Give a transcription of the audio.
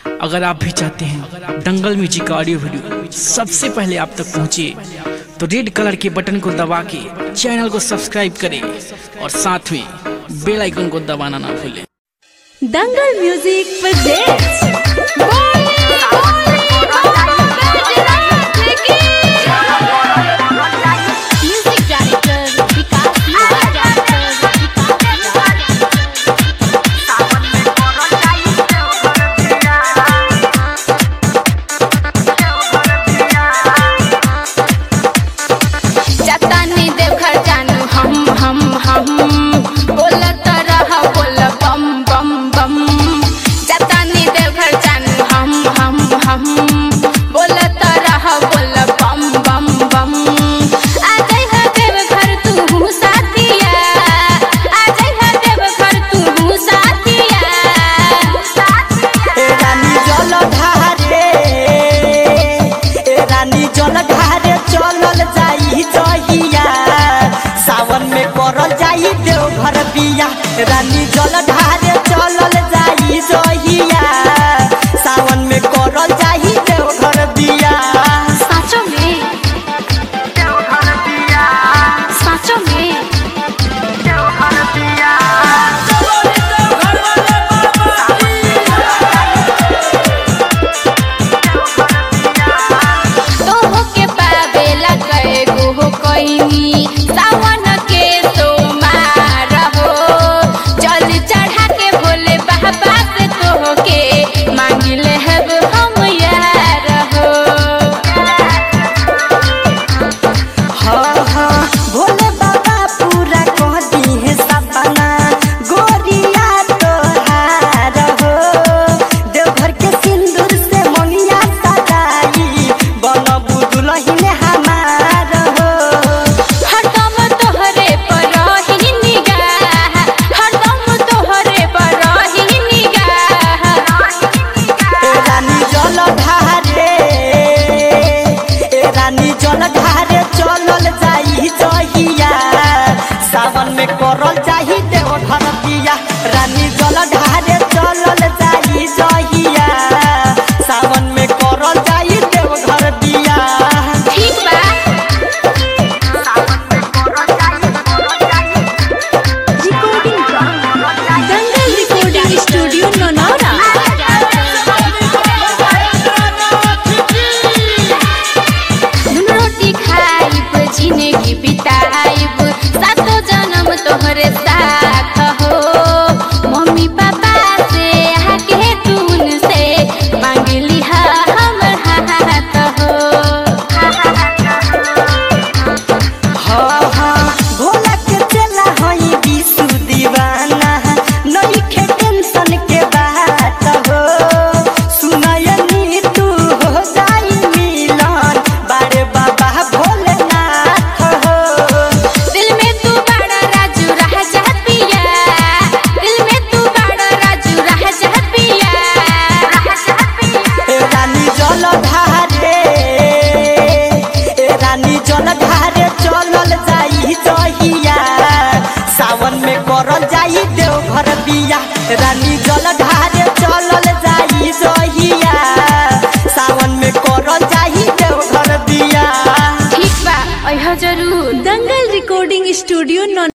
अगर आप भी चाहते हैं दंगल म्यूजिक का ऑडियो वीडियो सबसे पहले आप तक पहुंचे तो रेड कलर के बटन को दबा के चैनल को सब्सक्राइब करें और साथ में बेल आइकन को दबाना ना भूलें Dangal music presents music director Vikas जतानी देवघर जानू हम हम हम बोलत रह बोल बम बम बम जतानी देवघर जानू हम हम हम बोलत रह बोल बम बम बम आ जाई है देवघर तू साथिया आ जाई है देवघर तू साथिया ए रानी जल ढारे ए रानी जल ढारे चलल जाई जहिया सावन में करल जाई देवघर बिया रानी जल ढारे चलल जाई जहिया सावन में करल जाई देवघर बिया साँचो में साँचो में तोह के पावेला कए गो कोइनी सावन के सोमार हो जल चढ़ा के भोले बाबा से तोह के मांगिले हब हम यार हो हाँ हाँ भोले बाबा पूरा कह दी है सपना गोरिया तोहार हो देवघर के सिंदूर से मोनिया सजाई बनबू दुलहिन हमार हो हरदम तोहरे पर रही निगाह हरदम तोहरे पर रही निगाह ए रानी जल ढारे ए रानी जल ढारे चलल जाई जहिया सावन में करल जाई देवघर बिया रानी जल ढारे चलल जाई जहिया सावन में करल जाई देवघर बिया ठीक बा दंगल रिकॉर्डिंग स्टूडियो नौनौरा धुन रोटी खाइब जिंदगी बिताइब सातो जन्म तोहरे साथ हो मम्मी पापा से आके तून से मांगली हम हाथ हो हाँ हाँ भोला के चला हई विशु दीवाना नइखे टेंशन के बात हो सुनयनी तू हो जाई मिलन बारे बाबा भोलेनाथ हो दिल में तू बड़ा राजू रह जातिया दिल में तू बड़ा राजू रह जातिया ए रानी जल ढारे ए रानी जल ढारे चलल जाई जहिया सावन में करल जाई देवघर बिया रानी जल ढारे चलल जाई जहिया सावन में करल जाई देवघर बिया ठीक बा अह जरूर दंगल रिकॉर्डिंग स्टूडियो नौ